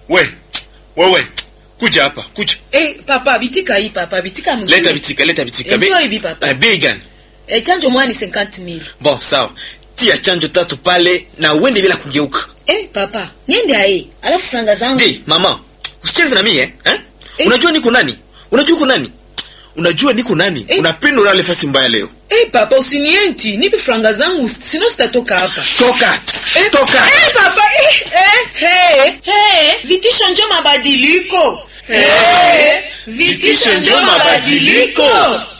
we wewe kuja hapa kuja Eh, papa bitika hii papa bitika mzuri. leta bitika leta bitika Enjoy hivi papa. Eh, bei gani Eh, chanjo moja ni 50000. bon sawa tia chanjo tatu pale na uende bila kugeuka Eh, papa, niende aye. Alafu franga zangu. Ndi, mama usicheze na mie eh? eh? Eh. unajua niko nani unajua uko nani unajua niko nani Eh. unapenda ulale fasi mbaya leo Eh, papa usinienti. Nipe franga zangu sino sitatoka hapa. toka Eh, toka Eh, papa. Eh, eh, hey, hey. Vitisho njo mabadiliko. Eh, vitisho njo mabadiliko.